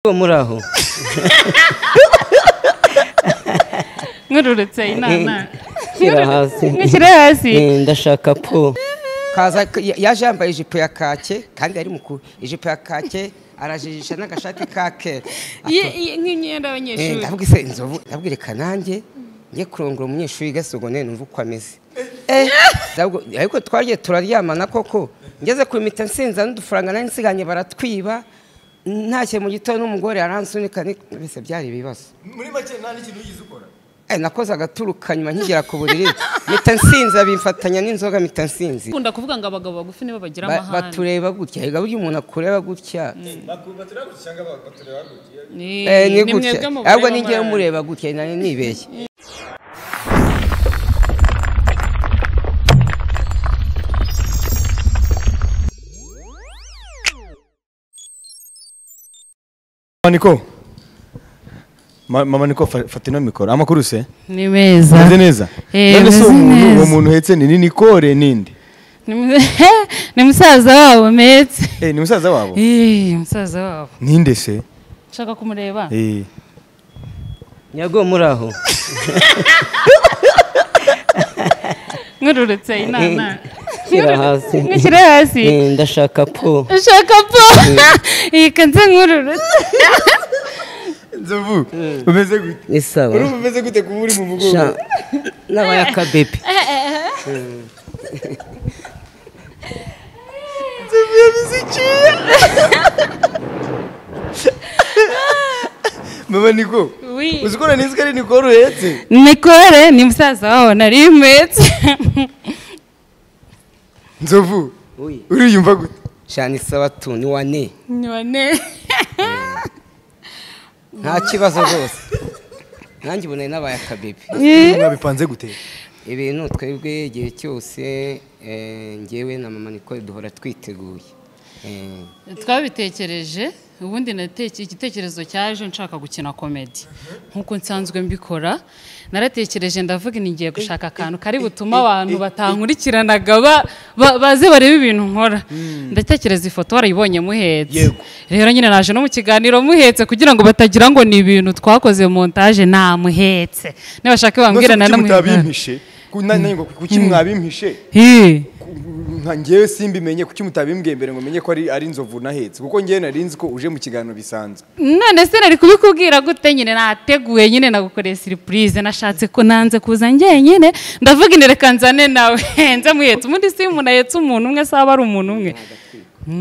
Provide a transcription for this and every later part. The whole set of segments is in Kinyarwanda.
muri aho nkururutse inama shyira hasi nkishyire hasi Eh, ndashaka po kaza yaje yambaye ijipo ya kake kandi ari mukuru ijipo ya kake arajijisha n'agashati ka kera Ye- ye- nk'imyenda Eh, y'abanyeshuri ndabwise inzovu ndabwira reka nanjye njye kurongora umunyeshuri wiga segondaire numva uko ameze Eh, ndabwo- ariko twagiye turaryamana koko ngeze ku mita nsinza n'udufaranga nari nsiganye baratwiba ntashye mu gitondo n'umugore aransunika ni- mbese byari ibibazo muri make nta n'ikintu wigeze ukora Eh, nakoze agaturu kanyuma nkigera ku buriri mita nsinza bimfatanya n'inzoga mita nsinzi ukunda kuvuga ngo abagabo bagufi nibo bagira Ba- amahane batureba gutya erega burya umuntu akureba gutya Baku- batureba gutya cyangwa ba- batureba gutya Ni- Eh, ni ni gutya mwebwe mubare ahubwo ni njyewe b'amarane. umureba gutya nari nibeshye mama niko Ma- mama niko fa- fata ino mikoro amakuru se ni meza meze neza Eh, none meze se uwo muntu neza. uwo muntu uhetse ni ni nikore ninde Ni mu- ni musaza wabo metse Eh, ni musaza wabo Eh, musaza wabo ninde se nshaka kumureba Eh, nyago muri aho nkururutse inama shyira hasi nkishyire hasi Eh, ndashaka po nshaka po iyi kanze nkururutse nzovu umeze gute ni sawa urumva umeze gute kuba uri mu mugongo Sha- n'abayakabebi mama niko Oui. uzi ko na nizika ari nikore uhetse mikore ni musaza wabo nari metse nzovu Ui. uriyumva gute shani sawa tu ni wane none nta kibazo rwose nanjye ubu nari nabaye akabibi mwabipanze gute ibintu twebwe igihe cyose eh, njyewe na mama niko duhora twiteguye Eh, twabitekereje ubundi nateke igitekerezo cyaje nshaka gukina komedi nk'uko nsanzwe mbikora naratekereje ndavuga ni ngiye gushaka akantu kari butume abantu batankurikiranaga ba- ba- baze barebe ibintu nkora ndatekereza ifoto warayibonye muhetse Yego. rero nyine naje no mu kiganiro muhetse kugira ngo batagira ngo ni ibintu twakoze montage namuhetse nibashaka bambwira None se kuki nanamuhetse mutabimpishe Ku- na- na- ngo kuki mwabimpishe Hi. nka njyewe simbimenye kuki mutabimbwiye mbere ngo menye ko ari ari inzovu nahetse kuko njyewe nari nzi ko uje mu kiganiro bisanzwe none se nari kubikubwira gute nyine nateguye nyine nagukoreye siripurize nashatse ko nanze kuza njyenyine ndavuga ine reka nzane nawe nze muhetse ubundi si umuntu ahetse umuntu umwe se aba ari umuntu umwe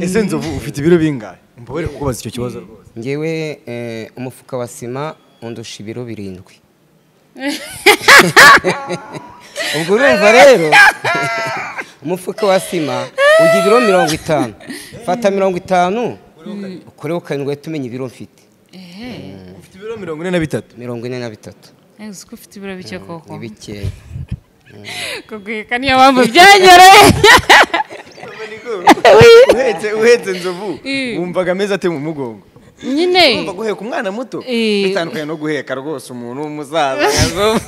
ese nzovu ufite ibiro bingahe mbabere kukubaza icyo kibazo rwose njyewe eh, umufuka wa sima undusha ibiro birindwi ubwo urumva rero umufuka wa sima ujya ibiro mirongo itanu fata mirongo itanu ukoreho karindwi uhita umenya ibiro mfite ufite ibiro mirongo ine na bitatu mirongo ine na bitatu uzi ko ufite ibiro bike koko ni bikeya kugwika niyo mpamvu byanyoroye uhetse uhetse nzovu Eh. wumvaga ameze ate mu mugongo nyine wumva guheka umwana muto Eh. bitandukanye no guheka rwose umuntu w'umusaza Nzovu.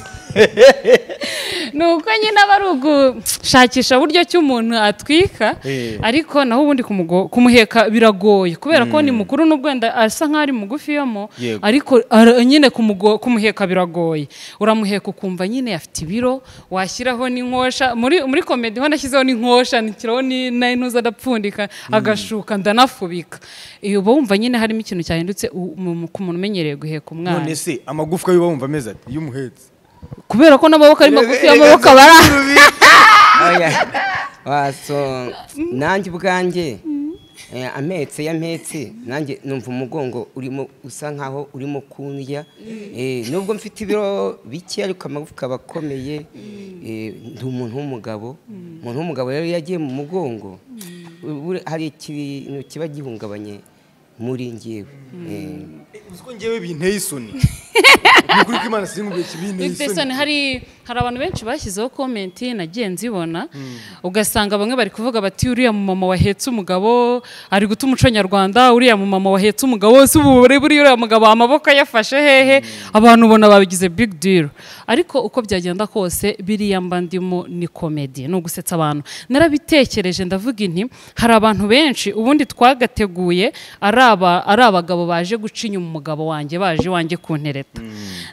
ni uko nyine aba ari ugushakisha uburyo ki umuntu atwika Eh. ariko naho ubundi kumugo- kumuheka biragoye kubera ko ni mukuru n'ubwo wenda asa nk'aho ari mugufi yomo Yego. ariko ara- nyine kumugo- kumuheka biragoye uramuheka ukumva nyine afite ibiro washyiraho n'inkosha muri muri komedi ho nashyizeho n'inkosha nshyiraho ni- na- n'intuza adapfundika agashuka ndanafubika Eh, uba wumva nyine harimo ikintu cyahindutse u- mu- mu- ku muntu umenyereye guheka umwana none se amagufwa y'uba wumva ameze ati iyo umuhetse kubera ko n'amaboko ari magufi y'amaboko aba ari Oya. Ah, so, nanjye ubwanjye eh, ametse ya mpetse nanjye numva umugongo urimo usa nkaho urimo kundya Eh, nubwo mfite ibiro bike ariko amagufwa aba akomeye Eh, ndi umuntu w'umugabo umuntu w'umugabo rero iyo agiye mu mugongo buri- hari ikintu kiba gihungabanye muri ngewe Eh, Eh, uzi ko njyewe binteye isoni ni ukuri ko imana sinkumbuye kibinteye bifite isoni hari hari abantu benshi bashyizeho komenti nagiye nzibona ugasanga bamwe bari kuvuga bati uriya mumama wahetse umugabo ari guta umuco nyarwanda uriya mumama wahetse umugabo si ububure buriya uriya mugabo amaboko yafashe hehe abantu ubona babigize big deal ariko uko byagenda kose biriya mba ndimo ni komedi ni ugusetsa abantu narabitekereje ndavuga inti hari abantu benshi ubundi twagateguye ari aba- ari abagabo baje guca inyuma umugabo wanjye baje iwanjye kuntereta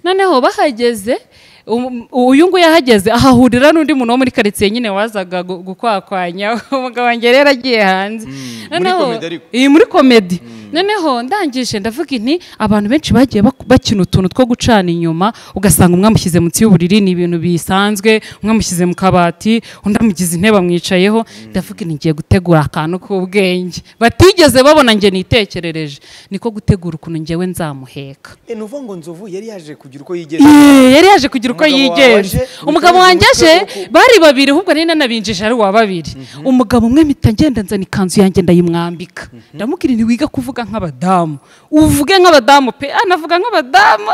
noneho bahageze um- uyu nguyu ahageze ahahurira n'undi muntu wo muri karitsiye nyine wazaga gu- gukwakwanya umugabo wanjye rero agiye hanze komedi ariko. iyi muri komedi noneho ndangije ndavuga inti abantu benshi bagiye bak- bakina utuntu two gucana inyuma ugasanga umwe amushyize munsi y'uburiri ni ibintu bisanzwe umwe amushyize mu kabati undi amugize intebe amwicayeho ndavuga inti ngiye gutegura akantu k'ubwenge batigeze babona njye nitekerereje niko gutegura ukuntu njyewe nzamuheka Eh, ni ukuvuga ngo nzovu yari yaje kugira uko yigenza Yee, yari yaje kugira uko Umugabo wawe yigenza aje, umugabo umugore wanjye aje umugore uko- bari babiri ahubwo nari nanabinjije ari uwa babiri umugabo umwe mpita ngenda nzana ikanzu yanjye ndayimwambika ndamubwira nti wiga kuvuga nk'abadamu uvuge nk'abadamu pe ah, navuga nk'abadamu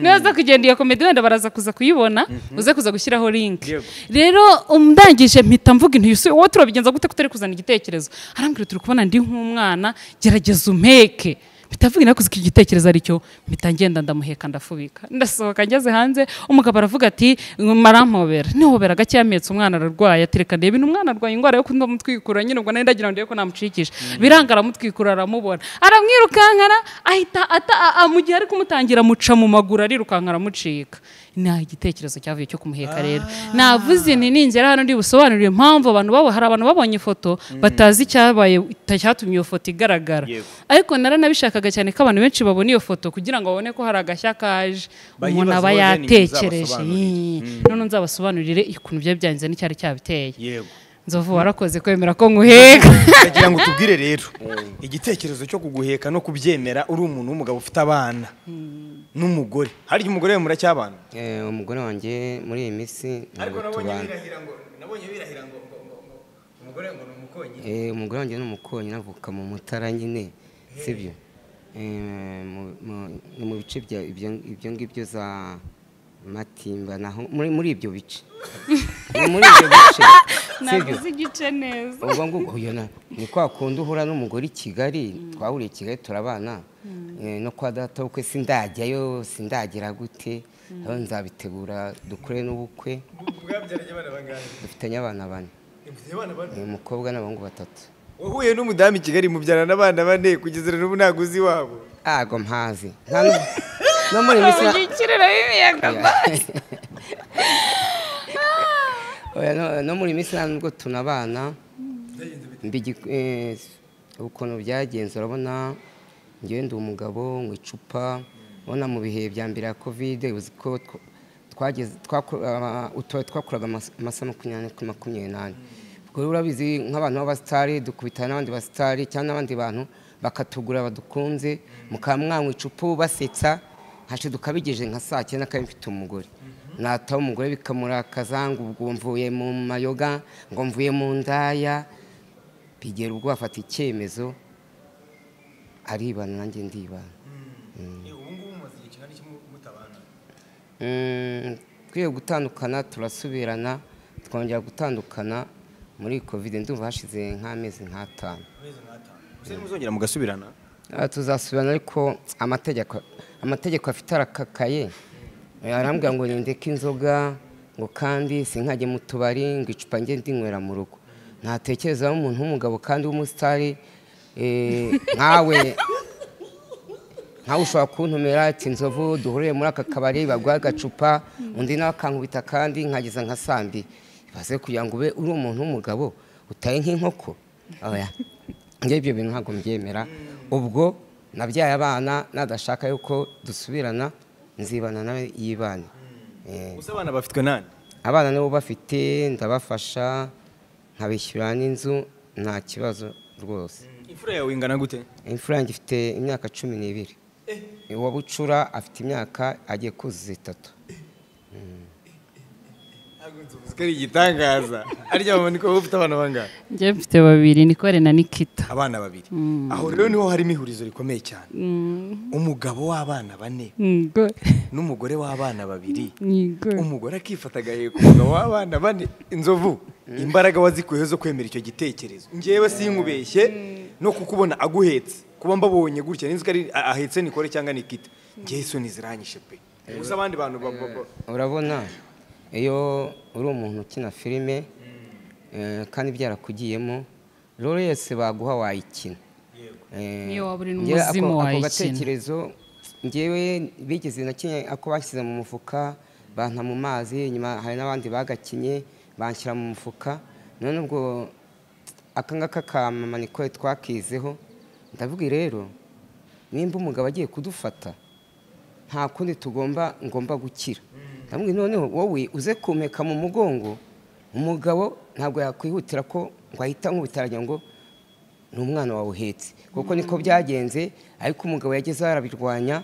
nibaza kugenda iyo komedi wenda baraza kuza kuyibona uze kuza gushyiraho linki Yego. rero umndangije mpita mvuga intu yusuye wowe turabigenza gute kutari kuzana igitekerezo arambwira turi kubona ndi nk'umwana gerageza umeke mpita mvuga nakuze iki gitekerezo aricyo mpita ngenda ndamuheka ndafubika ndasohoka ngeze hanze umugabo aravuga ati marampobera nihobera gake yampetse umwana ararwaye ati reka ndebe umwana arwaye indwara yo kundamutwikura nyine ubwo nari ndagira ngo ndebe ko namucikisha biranga aramutwikura aramubona aramwirukankana ahita ata a- a- mu gihe ari kumutangira amuca mu maguru arirukanka aramucika nta igitekerezo cyavuye cyo kumuheka rero navuze nti ningera hano ndi busobanurire impamvu abantu babo hari abantu babonye ifoto batazi icyabaye cyatumye iyo foto igaragara ariko naranabishakaga cyane ko abantu benshi babona iyo foto kugira ngo babone ko hari agashya kaje Bayibaze umuntu aba bazane inyungu yatekereje zabasobanurira. Ii. none nzabasobanurire ukuntu byari byanze n'icyari cyabiteye yego nzovu warakoze kwemera ko nguheka ndagira ngo tubwire rero igitekerezo cyo kuguheka no kubyemera uri umuntu w'umugabo ufite abana n'umugore harya umugore we muracyabana Eh, umugore wanjye muri iyi minsi ntabwo tubana birahira ngo umugore ngo ni umukonyi Eh, umugore wanjye ni umukonyi navuka mu mutara nyine sibyo Eh, mu- mu- ni mu bice bya- ibyo ibyo ngibyo za matimba naho muri muri ibyo bice ni muri ibyo bice sibyo navuze igice neza ubwo ngubwo uyu na ni kwa kundi uhura n'umugore i kigali twahuriye i kigali turabana Eh, no kwa data w'ubukwe sindajyayo sindagira gute aho nzabitegura dukore n'ubukwe bwabyaranye abana bangahe dufitanye abana bane Mfite abana bane Eh, umukobwa n'abahungu batatu wahuye n'umudamu i kigali mubyarana abana bane kugeza rero ubu ntabwo uzi iwabo ago mpazi Nta nu- no muri iyi minsi na- ubugikiriro b'ibiyaga Oya, no- no muri iyi minsi nta nubwo tunabana Mbigi- eh, ukuntu byagenze urabona ngewe ndi umugabo mu icupa ubona mu bihe bya mbere ya kovide uzi ko tw- twageze twako- aba- utu- twakoraga amas- amasaha makumyabiri kuri makumyabiri n'ane ubwo rero urabizi nk'abantu b'abasitari dukubitana n'abandi basitari cyangwa n'abandi bantu bakatugura badukunze mukaba mwanywa icupa basetsa hashize ukabigeje nka saa cyenda kandi mfite umugore nataha umugore bikamurakaza ngo ubwo mvuye mu mayoga ngo mvuye mu ndaya bigera ubwo bafata icyemezo aribana nanjye ndibana Mm, twiye gutandukana turasubirana twongera gutandukana muri kovide ndumva hashize nk'amezi nk'atanu muzongera mugasubirana Ah, tuzasubirana ariko amategeko amategeko afite arakakaye Eh, arambwira ngo nindeke inzoga ngo kandi sinkajye mu tubari ngo icupa njye ndinywera mu rugo ntatekerezaho umuntu w'umugabo kandi w'umusitari eh, nkawe nkawe ushobora kuntumira ati nzovu duhuriye muri aka kabari baguha agacupa undi nawe akankubita kandi nkageza nka saa mbiri ibaze kugira ngo ube uri umuntu w'umugabo utaye nk'inkoko oya njye ibyo bintu ntabwo mbyemera ubwo nabyaye abana nadashaka yuko dusubirana nzibana nawe yibane Eh, gusa abana bafitwe nani abana nabo bafite ndabafasha nkabishyura n'inzu nta kibazo rwose imfura yawe ingana gute imfura yanjye ifite imyaka cumi n'ibiri uwa bucura afite imyaka agiye kuzuza itatu ko ari igitangaza arya mama niko wowe ufite abana bangahe njye mfite babiri nikore na nikita abana babiri aho rero niho harimo ihurizo rikomeye cyane umugabo w'abana bane Ngo- n'umugore w'abana babiri ngo. umugore akifata agahiye ku mugabo w'abana bane inzovu imbaraga wazikuyeho zo kwemera icyo gitekerezo ngewe sinkubeshye no kukubona aguhetse kuba mbabonye gutya ninzi ko ari a- ahetse nikore cyangwa nikita ngewe isoni ziranyishe pe gusa abandi bantu ba- ba- ba- urabona iyo uri umuntu ukina filime eh, kandi byarakugiyemo rero yose baguha wayikina Eh, Niyo waba uri njyewe ako- n'umuzimu ako wayikina. gatekerezo ngewe bigeze na kimwe ako bashyize mu mufuka banta mu mazi nyuma hari n'abandi bagakinye banshyira mu mufuka none ubwo aka ngaka ka mama niko twakizeho ndavuga rero nimba umugabo agiye kudufata nta kundi tugomba ngomba gukira ndamubwira noneho wowe uze kumeka mu mugongo umugabo ntabwo yakwihutira ko ngo ahita nk'ubutaragira ngo ni umwana wawe uhetse kuko niko byagenze ariko umugabo yageze aho arabirwanya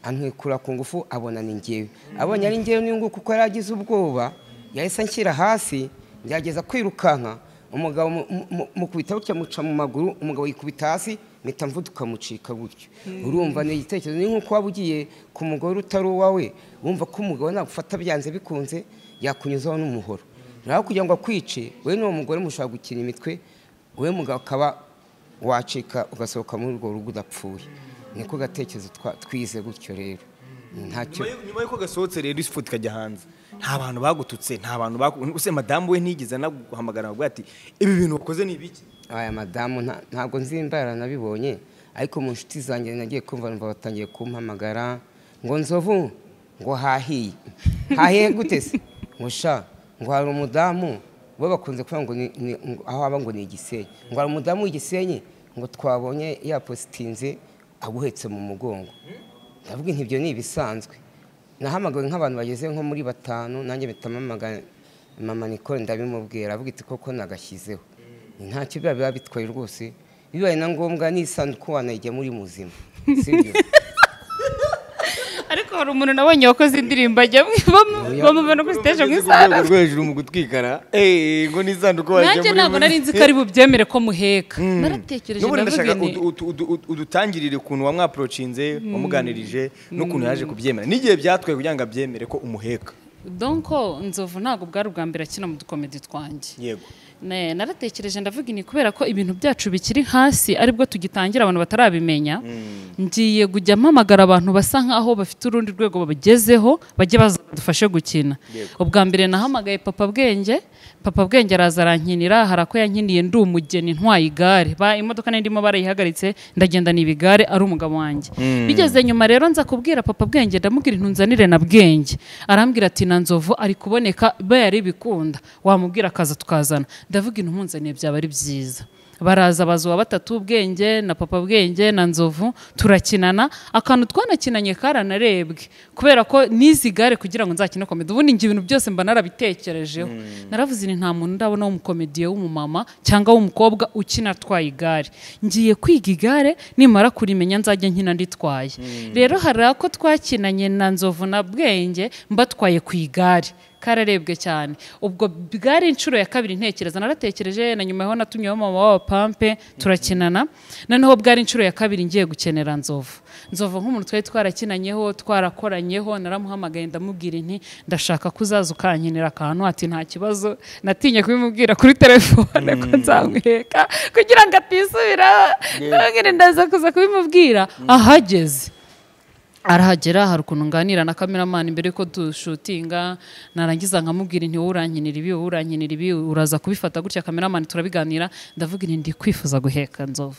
amwikura ku ngufu abona ni ngewe abonye ari ngewe n'ingu kuko yari agize ubwoba yahise anshyira hasi byageza kwirukanka umugabo mu- mu- mu- mukubita gutya muca mu maguru umugabo yikubita hasi mpita mvuduka mucika gutyo urumva ni igitekerezo ni nk'uko waba ugiye ku mugore utari uwawe wumva ko umugabo nagufata byanze bikunze yakunyuzaho n'umuhoro naho kugira ngo akwice we n'uwo mugore mushobora gukina imitwe we mugabo akaba wacika ugasohoka muri urwo rugo udapfuye niko gatekerezo twa- twize gutyo rero ntacyo nyuma yo- nyuma y'uko gasohotse rero isi ifoto ikajya hanze nta bantu bagututse nta bantu bagu use madamu we ntigeze anaguhamagara ngo ati ibi bintu wakoze ni ibiki aya madamu nta- ntabwo nzi imbaraga nabibonye ariko mu nshuti zanjye nagiye kumva numva batangiye kumpamagara ngo nzovu ngo hahiye hahiye gute se ngo sha ngo hari umudamu bo bakunze kuvuga ngo ni- ni- ngo- aho aba ngo ni igisenyi ngo hari umudamu w'igisenyi ngo twabonye yapositinze aguhetse mu mugongo ndavuga nti ibyo ni ibisanzwe nahamagawe nk'abantu bageze nko muri batanu nanjye mpita mpamagara mama nikore ndabimubwira avuga iti koko nagashyizeho ntacyo biba biba bitwaye rwose bibaye na ngombwa n'isanduku wanayijyamo uri muzima sibyo ariko hari umuntu nabonye wakoze indirimbo ajya bamubona kuri stage mu Ku isara rwego rwo hejuru mu gutwikara eh ngo n'isanduko nanjye ntabwo nari nzi ko ari bubyemere ko muheka naratekereje ndavuga n'ubundi ndashaka nti udu- udu- udu- udu- udutangirire ukuntu wamwapurocinze wamuganirije n'ukuntu yaje kubyemera n'igihe byatwaye kugira ngo abyemere ko umuheka donko nzovu ntabwo bwari ubwa mbere akina mu dukomedi twanjye yego Ne, naratekereje ndavuga ni kubera ko ibintu byacu bikiri hasi aribwo tugitangira abantu batarabimenya ngiye kujya mpamagara abantu basa nkaho bafite urundi rwego bagezeho bajye baza badufashe gukina ubwa mbere nahamagaye papa bwenge papa bwenge araza arankinira hari ako yankiniye ndi umugeni ntwaye igare ba imodoka nari ndimo barayihagaritse ndagenda niba igare ari umugabo wanjye bigeze nyuma rero nza kubwira papa bwenge ndamubwira intunzanire na bwenge arambwira ati na nzovu ari kuboneka be yari bikunda wamubwira akaza tukazana ndavuga intumunzaniye byaba ari byiza baraza baza uwa batatu bwenge na papa bwenge na nzovu turakinana akantu twanakinanye karanarebwe kubera ko nizi igare kugira ngo nzakine komedi ubundi njye ibintu byose mba narabitekerejeho naravuze ni nta muntu ndabona w'umukomediye w'umumama cyangwa w'umukobwa ukina atwaye igare ngiye kwiga igare nimara kurimenya nzajya nkina nditwaye rero hari ako twakinanye na nzovu na bwenge mbatwaye ku igare kararebwe cyane ubwo bwari inshuro ya kabiri ntekereza naratekereje na nyuma yaho natumyeho mama w'aba pampe turakinana noneho bwari inshuro ya kabiri ngiye gukenera nzovu nzovu nk'umuntu twari twarakinanyeho twarakoranyeho naramuhamagaye ndamubwira inti ndashaka ko uzaza ukankinira akantu ati nta kibazo natinye kubimubwira kuri telefone ko nzamuheka kugira ngo atisubiraho ndamubwira ndaza kuza kubimubwira ahageze arahagera hari ukuntu nganira na kameramani mbere yuko dushutinga narangiza nkamubwira nti wowe urankinira ibi wowe urankinira ibi uraza kubifata gutya kameramani turabiganira ndavuga nti ndi kwifuza guheka nzovu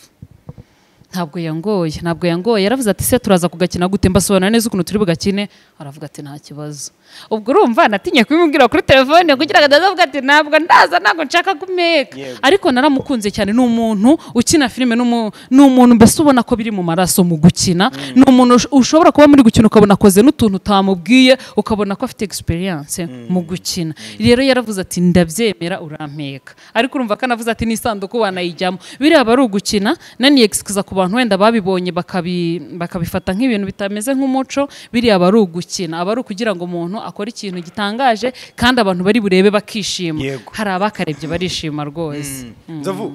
ntabwo yangoye ntabwo yangoye yaravuze ati se turaza kugakina gute mbasobanura neza ukuntu turi bugakine aravuga ati nta kibazo ubwo urumva natinye kubimubwira kuri telefone kugira ngo ndazavuga ati ntabwo ndaza ntabwo nshaka kumeka ariko naramukunze cyane ni umuntu ukina filime ni umu- ni umuntu mbese ubona ko biri mu maraso mu gukina ni umuntu ush- ushobora kuba muri gukina ukabona akoze n'utuntu utamubwiye ukabona ko afite experience mu gukina rero yaravuze ati ndabyemera urampeka ariko urumva ko anavuze ati n'isanduku wanayijyamo biriya aba ari ugukina naniye kuza ku bantu wenda babibonye bakabi- bakabifata nk'ibintu bitameze nk'umuco biriya aba ari ugukina aba ari ukugira ngo umuntu akore ikintu gitangaje kandi abantu bari burebe bakishima Yego. hari abakarebye barishima rwose nzovu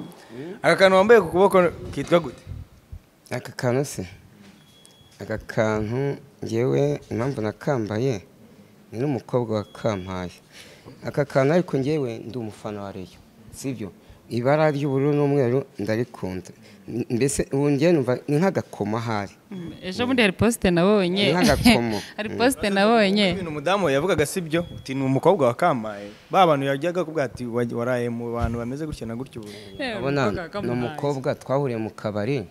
aka kantu wambaye ku kuboko kitwa gute aka kantu se aka kantu ngewe impamvu nakambaye ni n'umukobwa wakampaye aka kantu ariko ngewe ndi umufana wa reyo sibyo ibara ry'ubururu n'umweru ndarikunda M- mbese ubu ngewe numva ni nk'agakoma ahari ejo bundi hari posite nabonye Ni nk'agakomo. hari posite nabonye ibintu umudamu yavugaga si byo uti ni umukobwa wakampaye ba bantu yajyaga kuvuga ati "Wa- waraye mu bantu bameze gutya na gutya ubu abona ni umukobwa twahuriye mu kabari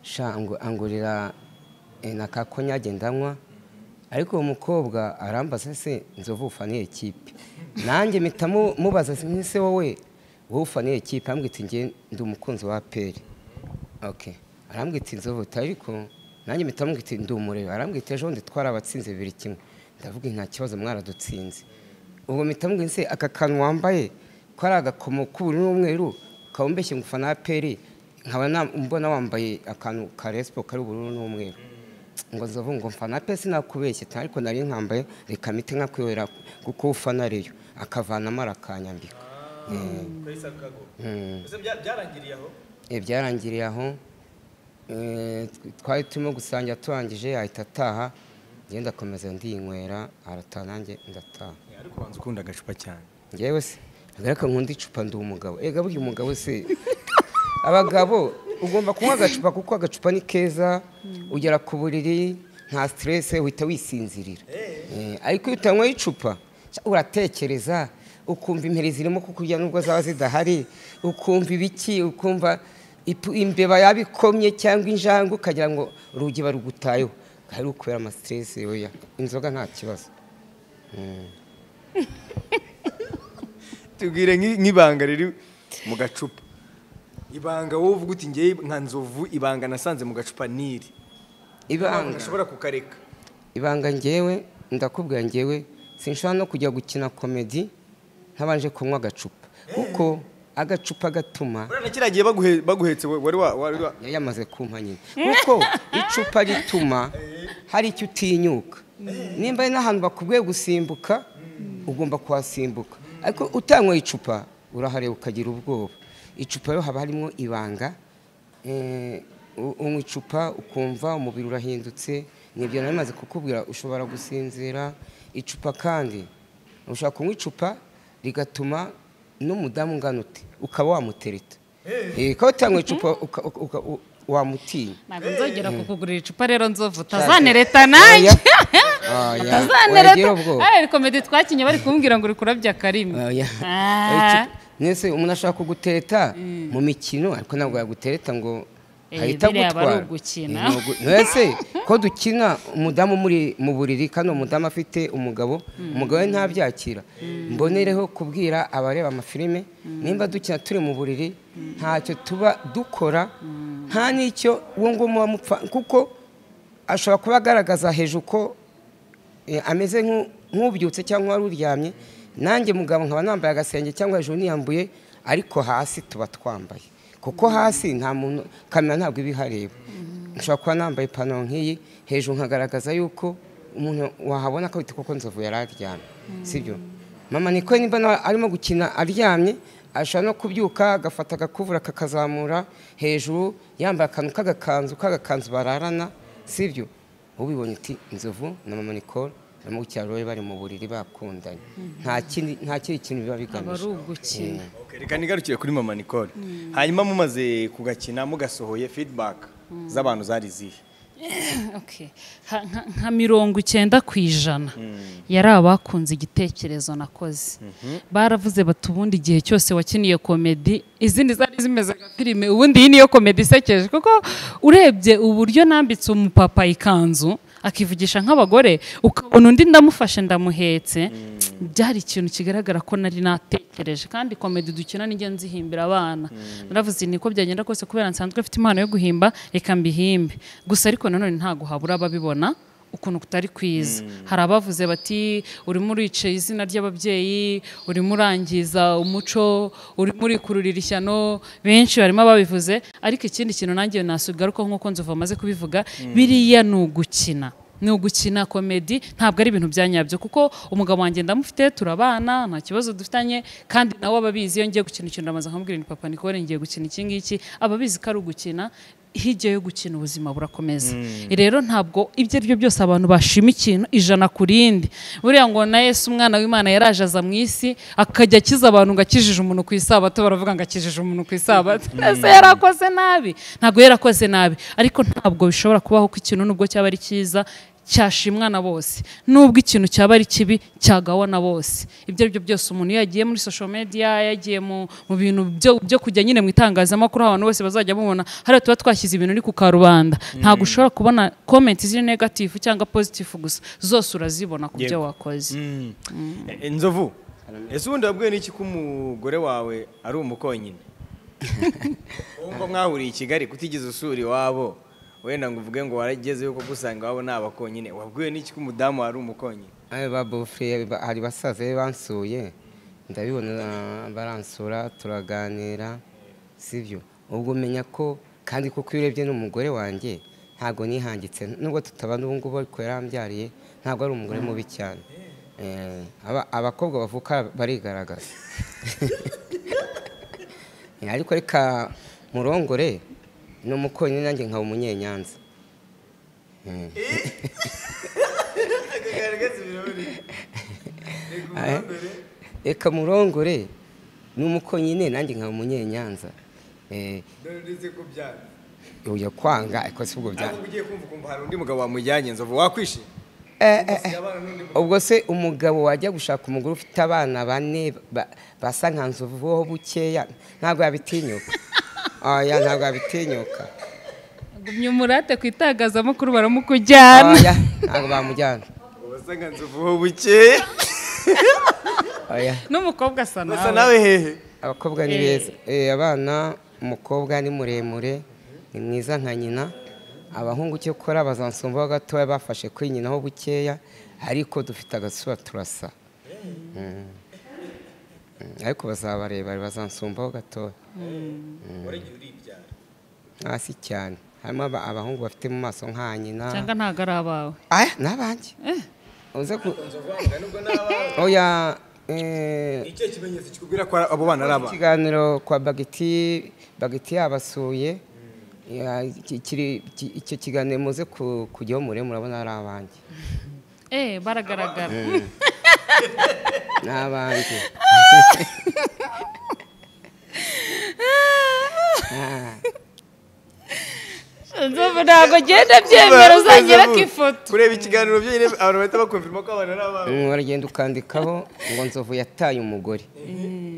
sha ngo- angurira eh, na ka konyage ndanywa ariko uwo mukobwa arambaza se nzovu ufaniye kipe nanjye mpita mu- mubaza se wowe wowe ufaniye kipe arambwira ati nge ndi umukunzi wa peri okay arambwira ati nzovu ati ariko nanjye mpita mubwira ati ndi umureba arambwira ati ejo bundi twari abatsinze bibiri kimwe ndavuga nta kibazo mwaradutsinze ubwo mpita mubwira se aka kantu wambaye ko ari agakomo k'ubururu n'umweru ukaba umbeshye ngo ufana peri nkaba na- mbona wambaye akantu ka resipo kari ubururu n'umweru ngo nzovu ngo mfana pe sinakubeshye ta- ariko nari nkambaye reka mpite nkakwihorera kuko ufana reyo akavanamo arakanyambika Mm. byarangiriye aho Eh, byarangiriye aho eh, tw- twari turimo gusangira turangije ahita ataha njye ndakomeza ndinywera arataha nanjye ndataha ariko wanze ukunda agacupa cyane ngewe se agareka nkunda icupa ndi umugabo ega burya umugabo se abagabo ugomba kunywa agacupa kuko agacupa ni keza ugera ku buriri nta siterese uhita wisinzirira Eh, ariko iyo utanyweye icupa sha, uratekereza ukumva imperi zirimo kukurya nubwo zaba zidahari ukumva ibiki ukumva ipu- imbeba yaba ikomye cyangwa injangwe ukagira ngo urugi barugutayeho hari ukubera amasiterese yoya inzoga nta kibazo tubwire nk'i- nk'ibanga riri mu gacupa ibanga wowe uvuga uti ngewe nka nzovu ibanga nasanze mu gacupa niri ibanga ntashobora kukareka ibanga ngewe ndakubwira ngewe sinshobora no kujya gukina komedi ntabanje kunywa agacupa kuko agacupa gatuma buriya na kiriya gihe baguhe- baguhetse we- wari wa- wari wa- yari yamaze kumpa nyine kuko icupa rituma hari icyo utinyuka nimba ari n'ahantu bakubwiye gusimbuka ugomba kuhasimbuka ariko utanyweye icupa urahareba ukagira ubwoba icupa rero haba harimo ibanga Eh, u- unywa icupa ukumva umubiri urahindutse nibyo nari maze kukubwira ushobora gusinzira icupa kandi ushobora kunywa icupa rigatuma n'umudamu ungana ute ukaba wamutereta Eh, kuba utanywa icupa uka- uka- uka- u- wamutinya ntabwo nzongera kukugurira icupa rero nzovu Utazanereta utazanereta nanjye utazanereta ari komedi twakinnye bari kumbwira ngo uri kurabya akarimi Ah. nese umuntu ashaka kugutereta mu mikino ariko ntabwo yagutereta ngo Eh, ahita biriya aba ari agutwara ugukina. Eh, ni ugu- mwese ko dukina umudamu muri mu buriri kandi uwo mudamu afite umugabo umugabo we ntabyakira mbonereho kubwira abareba amafilime nimba dukina turi mu buriri ntacyo tuba dukora nta n'icyo uwo nguwo muba mupfa kuko ashobora kuba agaragaza hejuru ko eh, ameze nk'u- nk'ubyutse cyangwa wari uryamye nanjye mugabo nkaba nambaye agasenge cyangwa hejuru niyambuye ariko hasi tuba twambaye kuko hasi nta muntu kamera ntabwo iba ihareba nshobora kuba nambaye ipantaro nk'iyi hejuru nkagaragaza yuko umuntu wahabona ko kuko nzovu yari aryamye sibyo mama niko nimba nawe arimo gukina aryamye ashobora no kubyuka agafata agakuvura kakazamura hejuru yambaye akantu k'agakanzu k'agakanzu bararana sibyo ubibonye uti inzovu na mama nicole barimo gukina rero bari mu buriri bakundanye nta kindi nta kindi kintu biba aba ari bigamije ugukina Okay, reka nigarukire kuri mama nicole hanyuma mumaze kugakina mugasohoye feedback z'abantu zari zihe Okay. Ha- nka- nka mirongo icyenda ku ijana yari abakunze igitekerezo nakoze baravuze bati ubundi igihe cyose wakiniye komedi izindi zari zimeze nka filime ubundi iyi niyo komedi isekeje kuko urebye uburyo nambitse umupapa ikanzu akivugisha nk'abagore ukabona undi ndamufashe ndamuhetse byari ikintu kigaragara ko nari natekereje kandi komedi dukina nijya nzihimbira abana naravuze nti niko byagenda kose kubera nsanzwe mfite impano yo guhimba reka mbihimbe gusa ariko nanone ntabwo habura ababibona ukuntu kutari kwiza hari abavuze bati urimo uricaye izina ry'ababyeyi urimo urangiza umuco urimo urikururira ishyano benshi barimo babivuze ariko ikindi kintu nanjye nasugaruka nk'uko nzovu amaze kubivuga biriya ni ugukina ni ugukina komedi ntabwo ari ibintu bya nyabyo kuko umugabo wanjye ndamufite turabana nta kibazo dufitanye kandi nawe aba abizi iyo ngiye gukina ikintu ndabanza nkamubwira ni papa nikore ngiye gukina iki ngiki aba abizi ko ari ugukina hirya yo gukina ubuzima burakomeza rero ntabwo ibyo ari byo byose abantu bashima ikintu ijana ku rindi buriya ngo na Yesu umwana w'imana yaraje aza mu isi akajya akiza abantu ngo akijije umuntu ku isabato baravuga ngo akijije umuntu ku isabato ese yarakoze nabi ntabwo yarakoze nabi ariko ntabwo bishobora kubaho ko ikintu nubwo cyaba ari cyiza cyashimwa na bose nubwo ikintu cyaba ari kibi cyagawa na bose ibyo ari byo byose umuntu iyo yagiye muri social media yagiye mu mu bintu byo- byo kujya nyine mu itangazamakuru aho abantu bose bazajya bamubona hariya tuba twashyize ibintu ni ku karubanda ntabwo ushobora kubona comment ziri negative cyangwa positive gusa zose urazibona ku byo Yego. wakoze Eh, inzovu ese ubundi wabwiwe n'iki ko umugore wawe ari umukonyine wumva mwahuriye i kigali kutigeze usura iwabo wenda ngo uvuge ngo warageze yuko gusanga iwabo ni abakonyine wabwiwe n'iki ko umudamu ari umukonyine Aba ba bufure ba- hari basaza be bansuye ndabibona baransura turaganira sibyo ubwo umenya ko kandi kuko iyo urebye n'umugore wanjye ntabwo nihangitse nubwo tutabana ubu ngubu ariko yarambyariye ntabwo ari umugore mubi cyane Eh, aba- abakobwa bavuka barigaragaza Eh, ariko reka murongore ni umukonyine nanjye nkaba umunyenyanza reka murongore ni umukonyine nanjye nkaba umunyenyanza Eh, ndetse ko byanga uya kwanga ariko si ubwo byanga ugiye kumva ukumva hari undi mugabo wamujyanye inzovu wakwishima ubwo se umugabo wajya gushaka umugore ufite abana bane ba- basa nka nzovuho bukeya ntabwo yabitinyuka oya ntabwo yabitinyuka gumya umurate ku itangazamakuru baramukujyana oya ntabwo bamujyana ubasanga nzovuho bukeya oya n'umukobwa asa basa nawe nawe hehe abakobwa ni beza Eh, abana umukobwa ni muremure ni mwiza nka nyina abahungu cyo kora bazansumbaho gatoya bafashe kuri nyinaho bukeya ariko dufite agasura turasa Mm. Mm, ariko bazabarebare bazansumbaho gatoya hasi cyane harimo aba- abahungu bafite mu maso nka nyina cyangwa ntabwo ari abawe aya ni abanjye uze ku oya eh, icyo kimenyetso kikubwira ko abo bana ari abana ikiganiro kwa bagiti bagiti yabasuye Ya, iki- kiri- iki- icyo kiganiro muze ku- kujyaho mure murabona ari abanjye eh baragaragara ni abanjye nzovu ntabwo agenda abyemera uzagera ku ifoto kureba ikiganiro byonyine abantu bahita bakumviramo ko abana ari abana Mm, uragenda ukandikaho ngo nzovu yataye umugore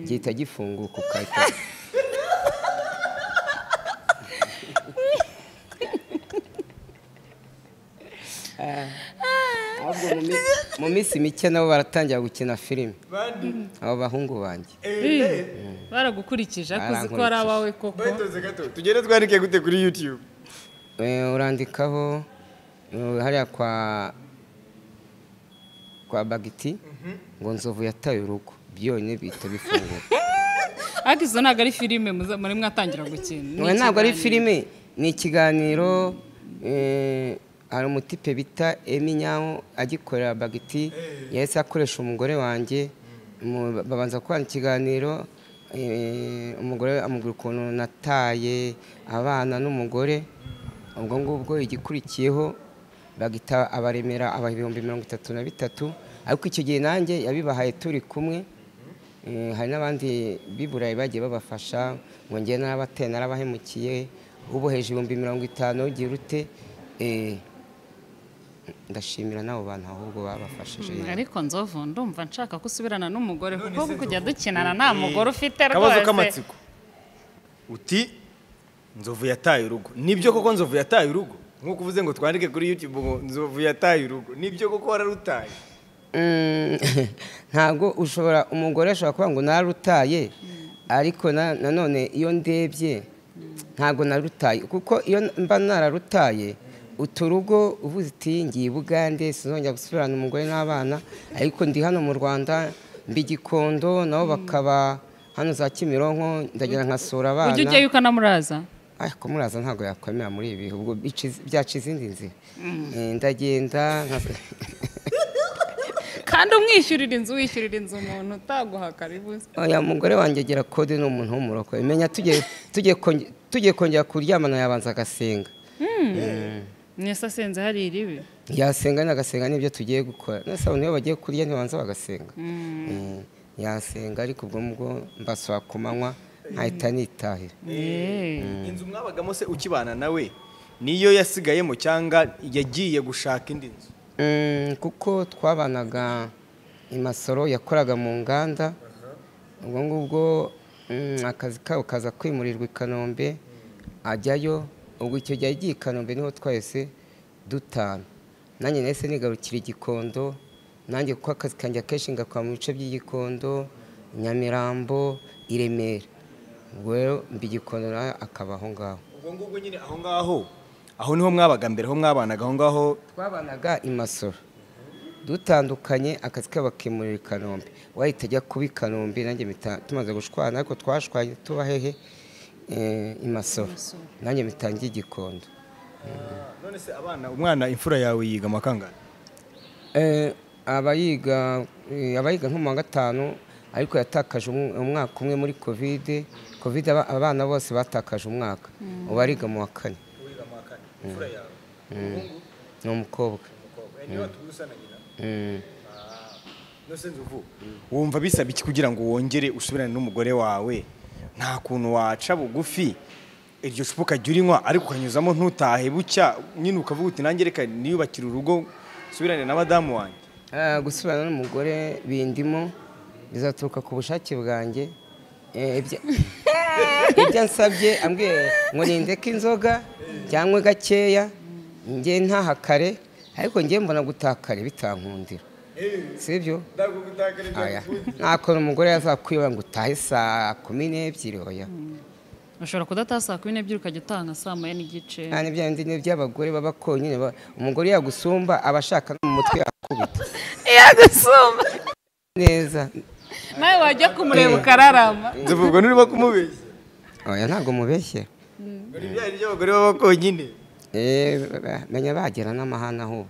gihita gifunguka ukahita Ah, ahubwo mu mi- mu minsi mike nabo baratangira gukina filime bandi abo bahungu banjye baragukurikije akuzi ko Barankurikije. ari abawe koko bayitoze gato tugere twandike gute kuri yutube Eh, urandikaho eh, hariya kwa kwa bagiti ngo nzovu yataye urugo byonyine bihita bifungura ariko izo ntabwo ari filime muza- muri mwatangira gukina Ni Ngo ntabwo ari ikiganiro. filime ni ikiganiro eh, hari umutipe bita emi nyawo agikorera bagiti yahise akoresha umugore wanjye mu- babanza kubana ikiganiro eh, umugore amubwira ukuntu nataye abana n'umugore ubwo ngubwo igikurikiyeho bagita abaremera aba ibihumbi mirongo itatu na bitatu ariko icyo gihe nanjye yabibahaye turi kumwe Eh, hari n'abandi b'i burayi bagiye babafasha ngo njye narabateye narabahemukiye uboheje ibihumbi mirongo itanu ugira ute Eh, ndashimira n'abo bantu ahubwo babafashije Mm, ariko nzovu ndumva nshaka ko usubirana n'umugore kuko kujya dukinana nta mugore ufite akabazo rwose k'amatsiko uti nzovu yataye urugo nibyo koko nzovu yataye urugo nk'uko uvuze ngo twandike kuri yutube ngo nzovu yataye urugo nibyo koko wararutaye Mm, ntabwo ushobora umugore ashobora kuvuga ngo narutaye ariko na- nanone iyo ndebye ntabwo narutaye kuko iyo mba nararutaye uturugo uvuze uti ngiye i bugande sinzongera gusubirana umugore n'abana ariko ndi hano mu rwanda mbi gikondo nabo bakaba hano za kimironko ndagira nkasura abana ujya ujyayo ukanamuraza ariko muraza ntabwo yakwemera muri ibi bihe ubwo bici- byaca izindi nzira Eh, ndagenda nka- kandi umwishyurira inzu wishyurira inzu umuntu utaguha karibu oya umugore wanjye agira kode ni umuntu w'umuroko imenya tugiye tugiye konge- tugiye kongera kuryamana yabanza agasenga mwese asenze hari iribi yasenga nagasenga nibyo tugiye gukora nasa abantu iyo bagiye kurya ntibanza bagasenga Mm, yasenga ariko ubwo mubwo mbasaba ku manywa nkahita nitahira Eh. inzu mwabagamo se ukibana nawe niyo yasigayemo cyangwa yagiye gushaka indi nzu Mm, kuko twabanaga imasoro yakoraga mu nganda ubwo ngubwo mm, akazi kabo kaza kwimurirwa i kanombe ajyayo ubwo icyo gihe agiye i kanombe niho twahise dutana nanjye nahise nigarukira igikondo nanjye kuko akazi kanjye akenshi ngakora mu bice by'igikondo nyamirambo i remera ubwo rero mba igikondo nawe akaba aho ngaho ubwo ngubwo nyine aho ngaho aho niho mwabaga mbere aho mwabanaga aho ngaho twabanaga i masoro dutandukanye akazi kabo bakimurira i kanombe wahita ajya kuba i kanombe nanjye mpita tumaze gushwana ariko twashwanye tuba hehe Eh, i masoro nanjye mitangiye igikondo none se abana umwana imfura yawe yiga amakangana Eh, abayiga eh, abayiga nko mu wa gatanu ariko yatakaje umu- umwaka umwe muri kovide kovide aba- abana bose batakaje umwaka ubu ariga mu wa kane imfura yawe ni umukobwa niba tugusa na nyina Mm. nose nzuvu wumva bisaba iki kugira ngo wongere usubirane n'umugore wawe nta kuntu waca bugufi iryo cupa ukajya urinywa ariko ukanyuzamo ntutahe bucya nyine ukavuga uti nange reka niyubakire urugo nsubirane na madamu wanjye Ah, gusubirana n'umugore bindimo bizaturuka ku bushake bwanjye Eh, ibya- ibyo ansabye ambwiye ngo nindeke inzoga cyangwa gakeya njye ntahakare ariko njye mbona gutakare bitankundira sibyo Aya, ntakora umugore yazakwiba ngo utahe saa kumi n'ebyiri oya ushobora kudataha saa kumi n'ebyiri ukajya utaha nka saa moya n'igice Nta n'ibya bindi ni iby'abagore baba konyine ba- umugore yagusumba aba ashaka no mu mutwe yakubita yagusumba neza nawe wajya kumureba ukararama nzuvubwa n'urimo kumubeshya oya ntabwo mubeshyera dore ibyaha ry'abagore baba konyine Eh, ba- menya bagera n'amahane ahubwo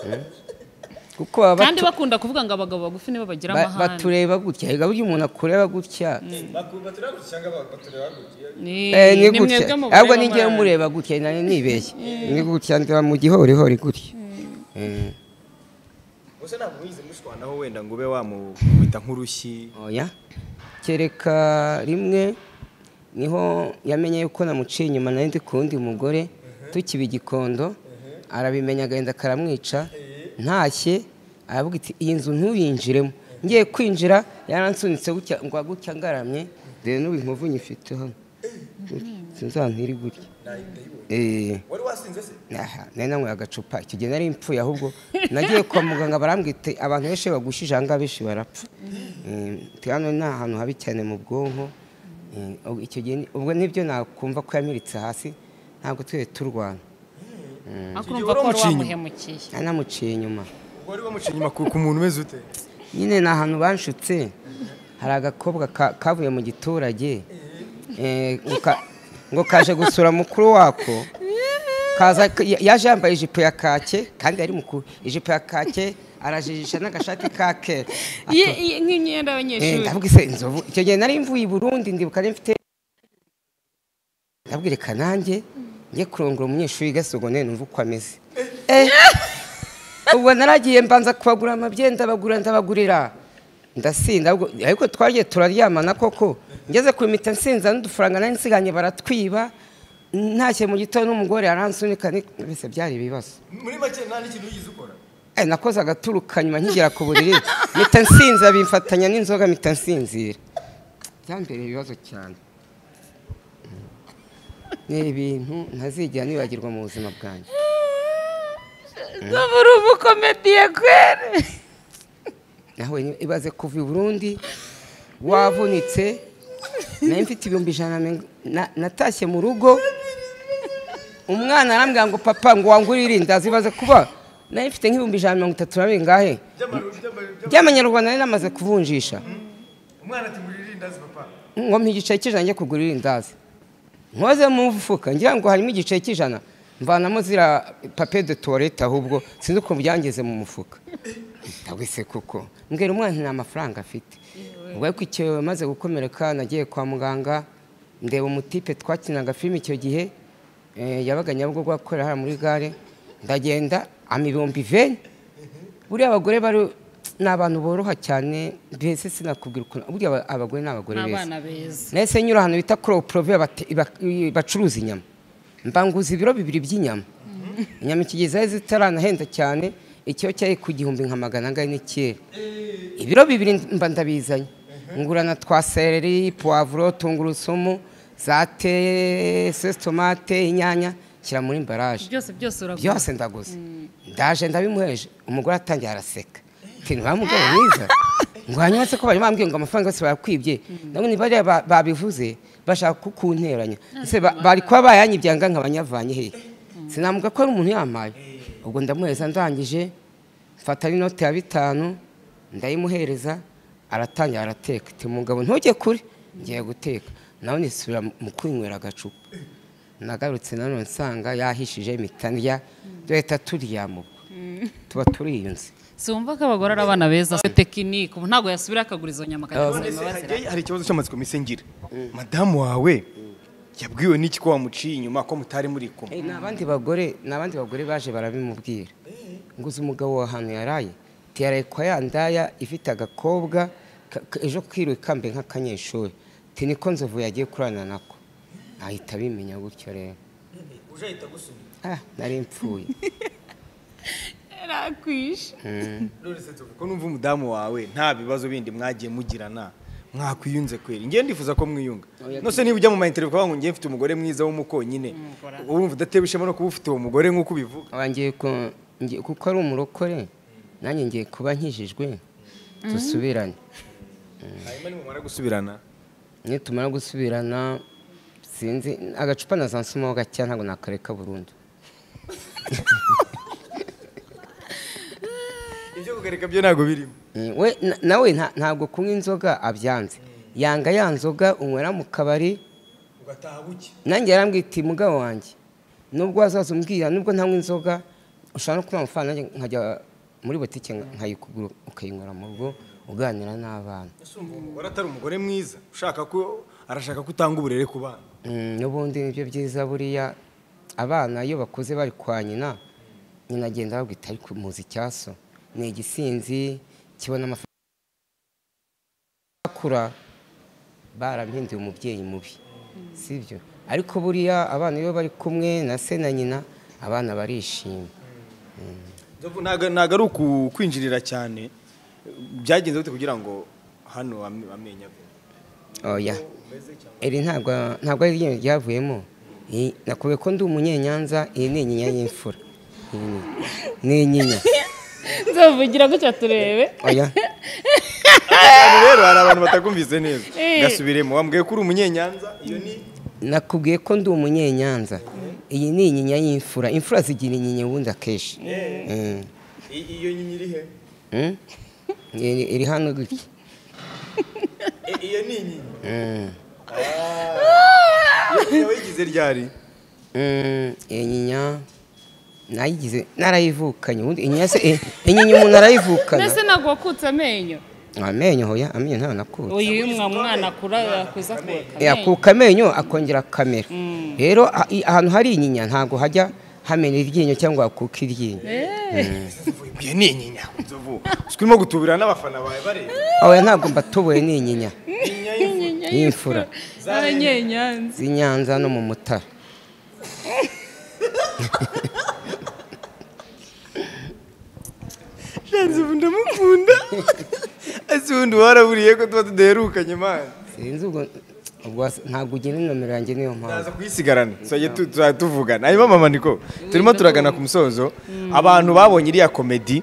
Mm. kuko baba kandi batu- bakunda kuvuga ngo abagabo bagufi nibo bagira ba- amahane batureba gutya erega burya umuntu akureba gutya ni Eh, ni ni gutya mwebwe mugore ahubwo ninjyewe b'abana. mureba gutya nari nibeshye ni gutya ndiba mu gihorihori gutya Eh, gusa ntabwo mwize mushwanaho wenda ngo ube wamukubita nk'urushyi oya kereka rimwe niho yamenye yuko namuciye inyuma nari ndi ku wundi mugore tukiba igikondo arabimenya agenda akaramwica ntashye aravuga iti iyi nzu ntuyinjiremo ngiye kwinjira yaransunitse gutya ngo gutya ngaramye dore n'ubu inkovu nyifite hano sinzantiri gutya Eh, wari wasinze se aha, nari nanyweye agacupa icyo gihe nari mpfuye ahubwo nagiye kwa muganga barambwira ati abantu benshi bagushije aha ngaha benshi barapfa Eh, ati hano ni ahantu habi cyane mu bwonko Eh, ubwo icyo gihe ni- ubwo nibyo nakumva ko yamiritse hasi ntabwo twari turwana ariko Icyo gihe urumva ko wari waramuciye inyuma. wamuhemukiye nari namuciye inyuma wari wamuciye inyuma ku ku muntu umeze ute nyine ni ahantu banshutse hari agakobwa ka- kavuye mu giturage Eh, ngo ka- ngo kaje gusura mukuru wako kaza ya- yaje yambaye ijipo ya kake kandi ari mukuru ijipo ya kake arajijisha n'agashati ka kera Ye- ye- Eh, nk'imyenda y'abanyeshuri ndavuga ise inzovu icyo gihe nari mvuye i burundi ndibuka nari mfite ndabwira reka nanjye njye kurongora umunyeshuri gasogone numva uko ameze Eh, ubwo naragiye mbanza kubagura amabye ndabagura ndabagurira ndasinda ubwo- ariko twagiye turaryamana koko ngeze ku impita nsinza n'udufaranga nari nsiganye baratwiba ntashye mu gitondo n'umugore aransunika ni- mbese byari ibibazo muri make nta n'ikintu yize ukora Eh, nakoze agaturuka nyuma nkigera ku buriri mpita nsinza bimfatanya n'inzoga mpita nsinzira byambereye ibibazo cyane ni ibintu ntazigera nibagirwa mu buzima bwanjye n'ubu uri umukomediye kwere nawe ni- ibaze kuva i burundi wavunitse nari mfite ibihumbi ijana na mirongo- na- natashye mu rugo umwana arambwira ngo papa ngo wangurire ndazi ibaze kuba nayo mfite nk'ibihumbi ijana na mirongo itatu na bingahe by'amanyarwanda nari namaze kuvunjisha umwana ati ngurira irindazi papa ngo mpa igiceri cy'ijana njye kugura irindazi nkoze mu mufuka ngira ngo harimo igiceri cy'ijana mvanamo zira pape de tuwarete ahubwo sinzi ukuntu byangeze mu mufuka ndabwo se kuko mbwira umwana nta mafaranga afite ubwo ariko icyo maze gukomereka nagiye kwa muganga ndeba umutipe twakinaga filime icyo gihe eh, yabaga nyabugogo akorera hariya muri gare ndagenda ama ibihumbi iveni buriya abagore bari ni abantu boroha cyane mbese sinakubwira ukuntu buriya aba- abagore ni abagore ni beza abana beza nahise nyura ahantu bita kuroporove bacuruza inyama mbanguza ibiro bibiri by'inyama inyama iki gihe zari zitaranahenze cyane ikiro cyari ku gihumbi nka magana angana n'icyenda ibiro bibiri mba ndabizanye ngurana twa sereri puwavuro tungurusumu za te sesitomate inyanya shyira muri mbaraje byose byose uragura byose ndaguze ndaje ndabimuheje umugore atangiye araseka ati ntibamugore mwiza ngo hanyuma se ko bari bambwiye ngo amafaranga yose bayakwibye nabo ntibariya ba- babivuze bashaka kukunteranya ese ba- bari kuba bayanyibyangaga nk'abanyavanye hehe sinamuga ko ari umuntu yamaye ubwo ndamuhereza ndangije mfata n'inote ya bitanu ndayimuhereza aratangira arateka ati mugabo ntujye kure ngiye guteka nawe nisubira mu kwinywera agacupa nagarutse nanone nsanga yahishije imitandya duhita turyamubwa tuba turiyunze sumva ko abagore ari abana beza tekinike ubu ntabwo yasubira akagura izo nyama akajya None se kuzireba bazira hajyayo hari ikibazo cy'amatsiko misengira madamu wawe yabwiwe n'iki ko wamuciye inyuma ko mutari muri kumwe ni abandi bagore ni abandi bagore baje barabimubwira ngo uzi umugabo wa ahantu yaraye tiyaraye kwa ya ndaya ifite agakobwa ka- ka- ejo kiriwe kambe nk'akanyeshuri ti niko nzovu yagiye kurana nako ahita abimenya gutyo rero ujahita gusunika ah nari mpfuye yarakwishe none se nzovu ko numva umudamu wawe nta bibazo bindi mwagiye mugirana mwakwiyunze kweri njyewe ndifuza ko mwiyunga nose niba ujya mu mayintere ukavuga ngo njyewe mfite umugore mwiza w'umukonyine uba wumva udatewe ishema no kuba ufite uwo mugore nk'uko ubivuga Aba ngiye ku- ngiye- kuko ari umurokore nanjye ngiye kuba nkijijwe dusubirane hanyuma nimumara gusubirana niyo tumara gusubirana sinzi agacupa na za nsumo gake ntabwo nakareka burundu ibyo kugareka byo ntabwo birimo Eh, we na- nawe nta- ntabwo kunywa inzoga abyanze yanga ya nzoga unywera mu kabari ugataha buke nanjye yarambwira iti mugabo wanjye nubwo wazaza umbwira nubwo ntanywa inzoga ushobora no kuba amafaranga nanjye nkajya muri butike nka- nkayikugura ukayinywera mu rugo uganira n'abana umugore atari umugore mwiza ushaka ko arashaka ko utanga uburere ku bana Mm, n'ubundi nibyo byiza buriya abana iyo bakuze bari kwa nyina nyina agenda ababwita ariko muzi icyaso ni igisinzi kibona amafaranga akura barampinduye umubyeyi mubi sibyo ariko buriya abana iyo bari kumwe na se na nyina abana barishima Nzovu, ntago ntago ari uku- kwinjirira cyane byagenze bite kugira ngo hano am- amenye ave? oya iri ntabwo ntabwo ari iryinyo ryavuyemo Iyi- nakubwiye ko ndi umunyenyanza iyi ni inyinya y'imfura Iyi ni- ni inyinya nzavugira gutya turebe oya Abantu rero hari abantu batakumvise neza Eh. gasubiremo wambwiye ko uri umunyenyanza iyo ni nakubwiye ko ndi umunyenyanza iyi ni inyinya y'imfura imfura zigira inyinya ubundi akenshi Mm. i- iyo nyinya iri he Mm? Iri- iri hano gutya Eh, iyo ni inyinya iyo nyinya wayigize ryari Mm, iyi nyinya nayigize narayivukanye ubundi inyinya se eh, inyinya umuntu arayivukana mbese ntabwo wakutse amenyo amenyo hoya amenyo ntawe nakutse uyu y'umwa mwana akura yakuza kuweka amenyo yakuka amenyo akongera akamera rero ah- i- ahantu hari inyinya ntabwo hajya hamena iryinyo cyangwa hakuka iryinyo iyo ni inyinya nzovu urimo gutubira n'abafana bawe bareba oya ntabwo mbatubuye ni inyinya y'imfura z'abanyenyanza z'i Nyanza no mu mutara nzovu ndamukunda ese ubundi waraburiye ko tuba tudaherukanye mani sinzi ubwo ubwo wasa- ntabwo ugira inomero yanjye niyo mpamvu Tuzaza kuyisigarana tuzajya tu- tuzajya tuvugana hanyuma mama niko turimo turagana ku musozo abantu babonye iriya komedi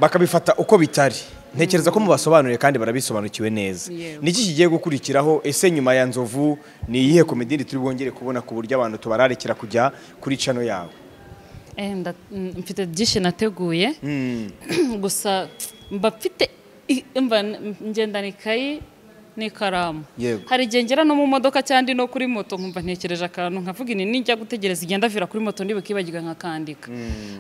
bakabifata uko bitari ntekereza ko mubasobanuriye kandi barabisobanukiwe neza Yewe. niki kigiye gukurikiraho ese nyuma ya nzovu ni iyihe komediri turi bwongere kubona ku buryo abantu tubararikira kujya kuri cano yawe Eh, nda- mm, mfite byinshi nateguye gusa mba mfite i- mba n- ngendana ikayi n'ikaramu Yego. hari igihe ngera no mu modoka cyangwa ndi no kuri moto nkumva ntekereje akantu nkavuga ini nijya gutegereza igenda vira kuri moto ndibukibagirwa nkakandika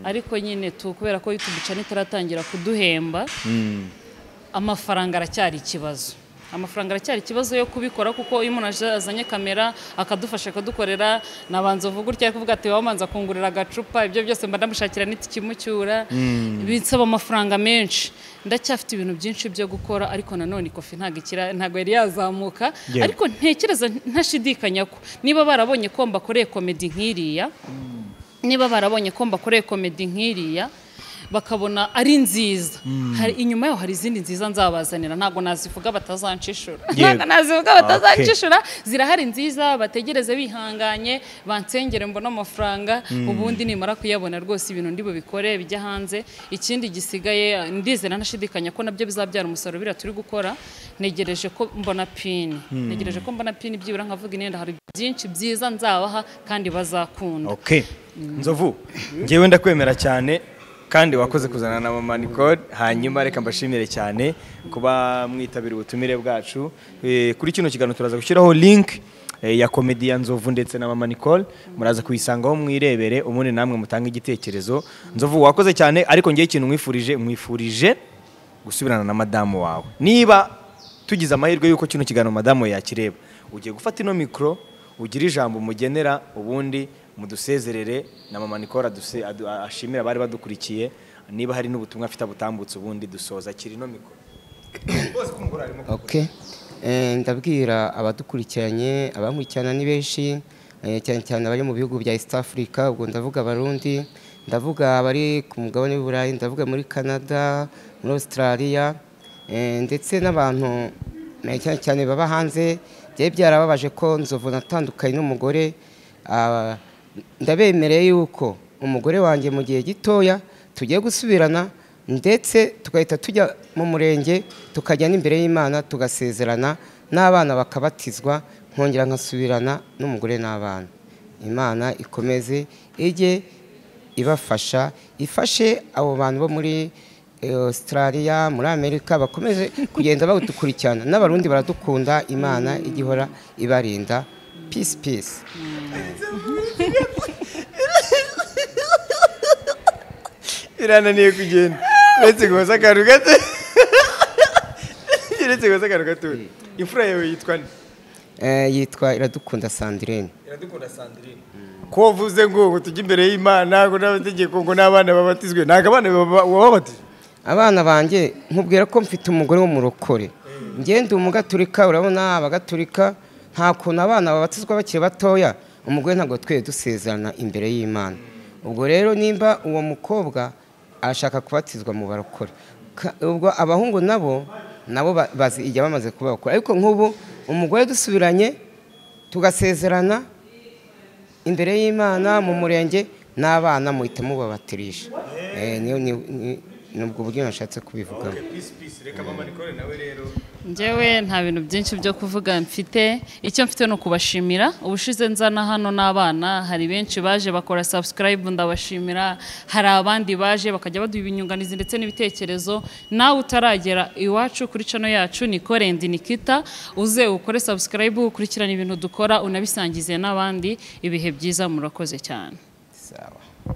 ariko nyine tu kubera ko youtube channel itaratangira kuduhemba amafaranga aracyari ikibazo amafaranga aracyari ikibazo yo kubikora kuko iyo umuntu aje azanye kamera akadufasha akadukorera nabanza uvuga gutya ari kuvuga ati wabanza kungurira agacupa ibyo byose mba ndamushakira n'ikimucyura bisaba amafaranga menshi ndacyafite ibintu byinshi byo gukora ariko nanone ikofi ntabwo ikira ntabwo yari yazamuka Yeah. ariko ntekereza ntashidikanya ko niba barabonye ko mbakoreye komedi nk'iriya niba barabonye ko mbakoreye komedi nk'iriya bakabona ari nziza hari, inyuma yaho hari izindi nziza nzabazanira ntabwo nazivuga batazancishura ntabwo nazivuga batazancishura zirahari nziza bategereze bihanganye bansengere mbone amafaranga ubundi nimara kuyabona rwose ibintu ndi bubikore bijya hanze ikindi gisigaye ndizera nashidikanya ko nabyo bizabyara umusaruro biriya turi gukora ntegereje ko mbona pini ntegereje ko mbona pini byibura nkavuga inenda hari byinshi byiza nzabaha kandi bazakunda okay nzovu ngewe ndakwemera cyane kandi wakoze kuzana na mama Nicole hanyuma reka mbashimire cyane kuba mwitabira ubutumire bwacu Eh, kuri kino kiganiro turaza gushyiraho link eh, ya komedi ya nzovu ndetse na mama Nicole muraza kuyisangaho mwirebere ubundi namwe mutange igitekerezo nzovu wakoze cyane ariko ngewe ikintu mwifurije mwifurije gusubirana na madamu wawe niba tugize amahirwe y'uko kino kiganiro madamu yakireba ugiye gufata ino mikoro ugire ijambo umugenera ubundi mudusezerere na mama Nicole aduse- adu- ashimira abari badukurikiye niba hari n'ubutumwa afite abutambutse ubundi dusoza akira ino mikoro Okay. Eh, ndabwira abadukurikiranye abankurikirana ni benshi eh, cyane cyane abari mu bihugu bya East Africa ubwo ndavuga abarundi ndavuga abari ku mugabane w'i Burayi ndavuga muri Canada muri Australia eh, ndetse n'abantu eh, cyane cyane baba hanze byari byarababaje ko nzovu natandukanye n'umugore ah, ndabemereye yuko umugore wanjye mu gihe gitoya tugiye gusubirana ndetse tugahita tujya mu murenge tukajya n'imbere y'imana tugasezerana n'abana bakabatizwa nkongera nkasubirana n'umugore n'abana imana ikomeze ijye ibafasha ifashe abo bantu bo muri eh, australia muri amerika bakomeze kugenda badukurikirana n'abarundi baradukunda imana igihora ibarinda peace peace birananiye kugenda uretse guhoza akantu gato uretse guhoza akantu gato imfura yawe yitwa nde Eh, yitwa iradukunda sandrine iradukunda sandirine ko wavuze ngo ngo tujye imbere y'imana ngo n'abategeko ngo n'abana babatizwe ntabwo abana baba- wababatije abana banjye nkubwira ko mfite umugore w'umurokore ngende umugaturika urabona abagatulika nta kuntu abana babatizwa bakiri batoya umugore ntabwo twere dusezerana imbere y'imana ubwo rero nimba uwo mukobwa ashaka kubatizwa mu barokore Ka- ubwo abahungu nabo nabo ba- bazi ijya bamaze kuba bakora ariko nk'ubu umugore dusubiranye tugasezerana imbere y'imana mu murenge n'abana muhita mubabatirisha Eh, ni- ni- ni- ni ubwo buryo nashatse kubivugamo reka mama nikore nawe rero njyewe nta bintu byinshi byo kuvuga mfite icyo mfite ni ukubashimira ubushize nzana hano n'abana hari benshi baje bakora subscribe ndabashimira hari abandi baje bakajya baduha ibinyunganizi ndetse n'ibitekerezo nawe utaragera iwacu kuri cano yacu nikore ndi nikita uze ukore subscribe ukurikirane ibintu dukora unabisangize n'abandi ibihe byiza murakoze cyane sawa